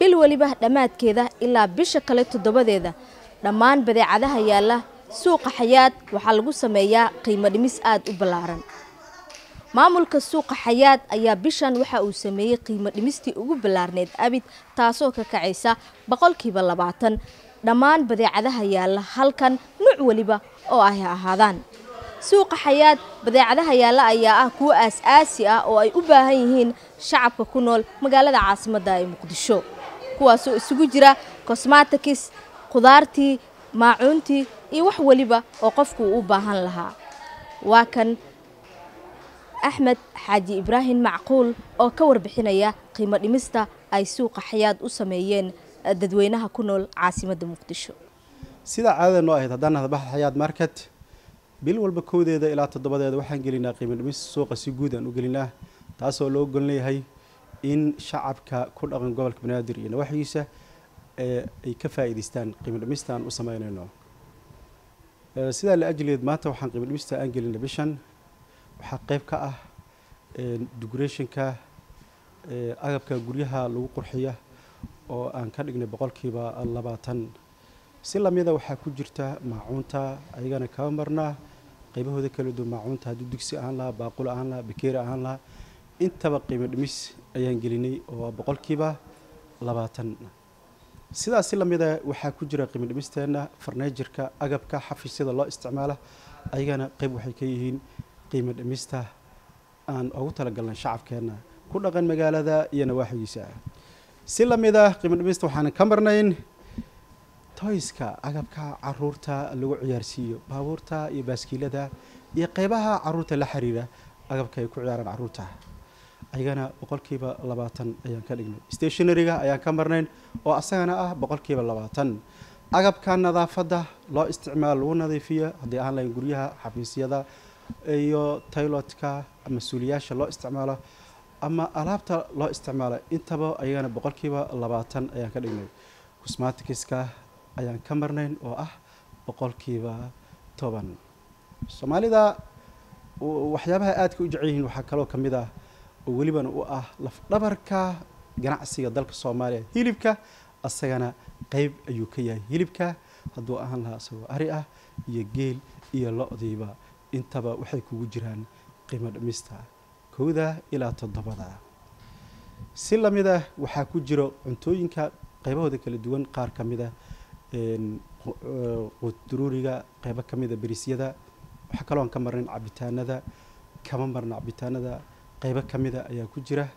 bil weliba dhammaadkeeda ilaa bisha kale toddobadeeda dhammaan badeecadaha yaalla suuqa xayaad waxaa lagu sameeyaa qiimo dhimis aada u ballaaran maamulka suuqa xayaad ayaa bishan waxa uu sameeyey qiimo dhimistii ugu ballaarneed abid taasoo ka kacaysa boqolkiiba labaatan dhammaan badeecadaha yaalla halkan nuuc weliba oo ay ahaadaan suuqa xayaad badeecadaha yaalla ayaa ah kuwo aas-aasi ah oo ay u baahan yihiin shacabka ku nool magaalada caasimadda ee muqdisho kuwaasoo isugu jira cosmatikis khudaartii maacuuntii iyo wax weliba oo qofku u baahan lahaa waa kan axmed xaaji ibraahim macquul oo ka warbixinaya qiimo dhimista ay suuqa xayaad u sameeyeen dadweynaha ku nool caasimadda muqdisho sidaa caadada noo ahayd haddaan hadbaxa xayaad market bil walba kowdeeda ilaa toddobadeeda waxaan gelinaa qiimo dhimis suuqa si guud aan u gelinaa taasoo loo golon leeyahay in shacabka ku dhaqan gobolka banaadir iyo nawaxigiisa ay ka faa'iidaystaan qiimo dhimista aan u sameynayno sidaa la ajligeed maanta waxaan qiimo dhimista aan gelinay bishan waxaa qayb ka ah decorationka agabka guryaha lagu qurxiya oo aan ka dhignay boqolkiiba labaatan si lamida waxaa ku jirta maacuunta ayagana kaba marnaa qaybahooda kala duwan maacuunta haddii dugsi ahaan lahaa baaqul ahaan lahaa bakeeri ahaan lahaa intaba qiimo dhimis ayaan gelinay oo boqolkiiba labaatan sidaas si lamida waxaa ku jira qiimo dhimisteena farneejirka agabka xafiisyada loo isticmaala ayagana qayb waxay ka yihiin qiimo dhimista aan ugu talagalnay shacabkeenna ku dhaqan magaalada iyo nawaaxigiisa si lamid ah qiimo dhimista waxaanan ka marnayn toyska agabka caruurta lagu ciyaarsiiyo baabuurta iyo baaskiilada iyo qeybaha caruurta la xiriira agabka ay ku ciyaaraan caruurta ayagana boqolkiiba labaatan ayaan ka dhignay stationaryga ayaan ka marnayn oo asagana ah boqolkiiba labaatan agabka nadaafadda loo isticmaalo lagu nadiifiyo haddii aan lahayn guryaha xafiisyada iyo taylotka mas-uuliyaasha loo isticmaalo ama alaabta loo isticmaalo intaba ayagana boqolkiiba labaatan ayaan ka dhignay cosmaticska ayaan ka marnayn oo ah boqolkiiba toban soomaalida waxyaabaha aadka u jecel yihiin waxaa kaloo ka mid ah oo welibana u ah lafdhabarka ganacsiga dalka soomaaliya hilibka asagana qeyb ayuu ka yahay hilibka hadduu ahaan lahaa isagoo ari ah iyo geel iyo lo-diiba intaba waxay kugu jiraan qiimo dhimista kowda ilaa toddobada si lamid ah waxaa ku jiro cuntooyinka qaybahooda kala duwan qaar ka mid a quduruuriga qeybo ka mida berisyada waxaa kaloo aan ka marnayn cabitaanada kama marna cabitaanada qeybo ka mida ayaa ku jira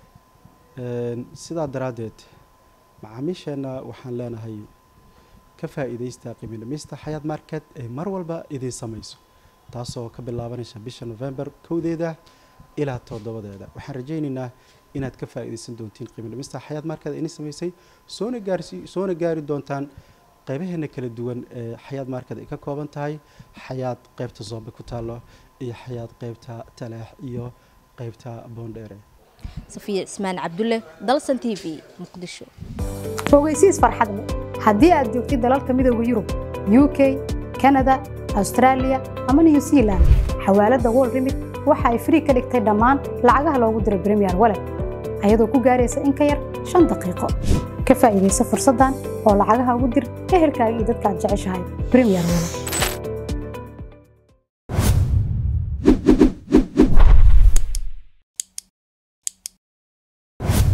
sidaa daraaddeed macaamiisheenna waxaan leenahay ka faa'iidaysta qiimo dhimista xayaad market ee mar walba idiin samayso taasoo ka bilaabanaysa bisha november kowdeeda ilaa toddobadeeda waxaan rajaynaynaa inaad ka faa'iidaysan doontiin qiimo dhimista xayaad market idin samaysay soona gaarsi soona gaari doontaan qaybaheena kala duwan ee xayaad market ay ka kooban tahay xayaad qaybta zoombe ku taallo iyo xayaad qaybta talaax iyo qaybta boondheere safiya cismaan cabdulle dalsan t v muqdisho ogeysiis farxad leh haddii aad joogtid dalalka midooda yurub u k kanada austraaliya ama new zealand xawaaladda wol remit waxa ay frii ka dhigtay dhammaan lacagaha loogu diro bremiyer walet ayadoo ku gaaraysa in ka yar shan daqiiqo ka faa'iidaysa fursaddan oo lacagaha ugu dir ehelkaaga iyo dadka aad jeceshahay bremiyer walet